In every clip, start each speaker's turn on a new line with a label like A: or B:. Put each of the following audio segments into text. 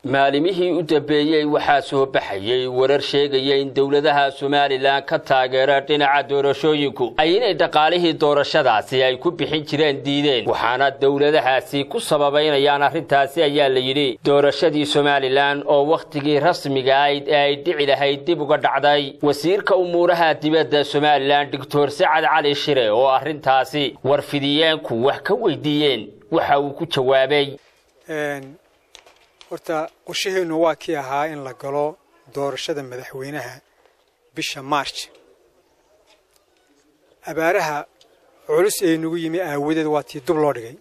A: maalimihii u dambeeyey waxaa soo baxayey warar sheegaya in dowladaha somalilan ka taageera dhinaca doorashooyinku ay inay dhaqaalihii doorashadaasi ay ku bixin jireen diideen waxaana dowladahaasi ku sababaynayaan arrintaasi ayaa la yidhi doorashadii somalilan oo wakhtigii rasmiga ayd ee ay dhici lahayd dib uga dhacday wasiirka umuuraha dibadda somalilan doctor sacad cali shire oo arrintaasi warfidiyeenku wax ka weydiiyeen waxa uu ku jawaabay
B: horta qorshaheennu waa kii ahaa in la galo doorashada madaxweynaha bisha march abaaraha culus ee nagu yimi aawadeed waa tii dub loo dhigay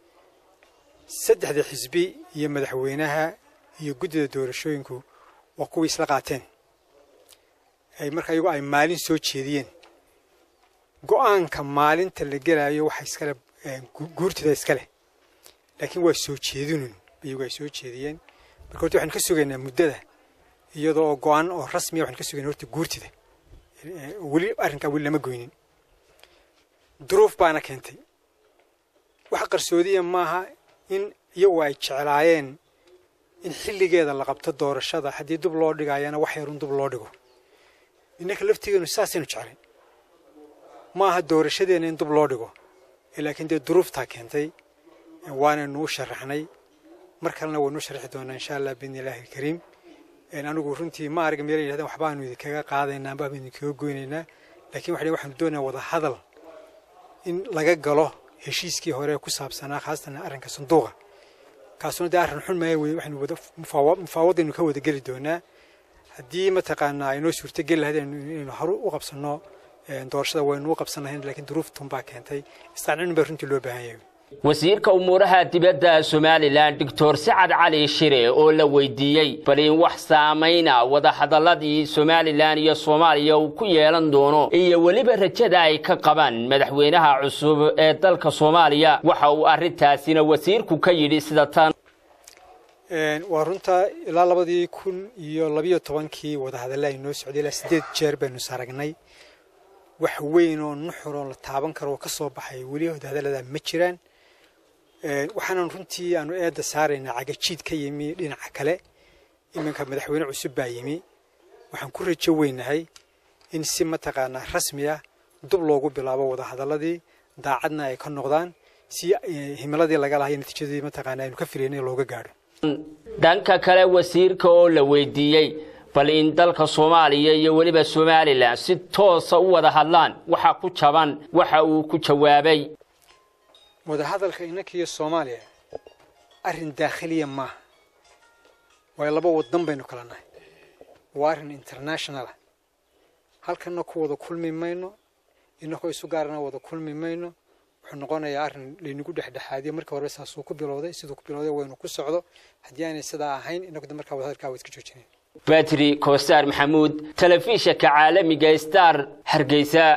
B: saddexda xisbi iyo madaxweynaha iyo guddida doorashooyinku waa kuwii isla qaateen ay marka iyagu ay maalin soo jeediyeen go'aanka maalinta la gelaayo waxa iskale guurtida iskaleh laakiin waa soo jeedinun iyagu ay soo jeediyeen marka horta waxaanu ka sugaynaa muddada iyadoo oo go-aan oo rasmiya waxanu ka sugayna horta guurtida weli arrinkaa weli lama goynin duruuf baana keentay wax qarsoodiya maaha in iyagu ay jeclaayeen in xilligeeda la qabto doorashada haddii dub loo dhigayana wax yarun dub loo dhigo innaka laftigeenu saasaynu jeclayn maaha doorashadeena in dub loo dhigo laakiin dee duruuftaa keentay waanaynu u sharaxnay mar kalena waynu sharxi doonaa insha allah biidni illaahi alkariim anigu runtii ma arag meel yidhahdeen waxbaanu idinkaga qaadaynaa waxbaanu idinkaga goynaynaa laakiin waxa waxaanu doonayaa wada hadal in laga galo heshiiskii hore ku saabsanaa khaasatan arrinka sanduuqa kaasuna dee arrin xun maya weye waxaynu wada mufaawadaynu ka wada geli doonaa haddii mataqaanaa aynoo suurtogeli lahayd inaynu haru u qabsanno doorashada waynu u qabsan lahayn laakiin duruuftun baa keentay isqancin baa runtii loo baahan yahay
A: wasiirka umuuraha dibadda somalilan doctor sacad cali shire oo la weydiiyey bal in wax saamayna wadahadaladii somalilan iyo soomaaliya uu ku yeelan doono iyo weliba rajada ay ka qabaan madaxweynaha cusub ee dalka soomaaliya waxa uu arrintaasina wasiirku ka yidhi sida tan
B: waa runta ilaa labadii kun iyo labiyo tobankii wadahadalla ay noo socday ilaa siddeed jeer baynu saragnay wax weyn oo nuxur oo la taaban karo oo ka soo baxay weli wadahadalladaa ma jiraan waxaanan runtii aanu eedda saaraynaa cagajiid ka yimi dhinaca kale iminka madaxweyne cusub baa yimi waxaan ku rajo weynahay in si mataqaanaa rasmi ah dub loogu bilaabo wadahadalladii daacadna ay ka noqdaan si himiladii laga lahayo natiijadii mataqaanaa aynu ka filaynay looga gaadho
A: dhanka kale wasiirka oo la weydiiyey bal in dalka soomaaliya iyo weliba somalilan si toosa u wada hadlaan waxa ku jaban waxa uu ku jawaabay
B: wadahadalka innanka iyo soomaaliya arrin daakhiliya maaha waayo laba waddan baynu kala nahay waa arrin internationalah halkanna ku wada kulmi mayno innakoo isu gaarana wada kulmi mayno wuxuu noqonayaa arrin laynagu dhexdhexaadiyo markii horeba saasuu ku bilowday siduu ku bilowday waynu ku socdo haddii aanay sidaa ahayn innagu de markaa wadahadalkaa waa iska joojinayn
A: batri kosaar maxamuud telefishanka caalamiga star hargeysa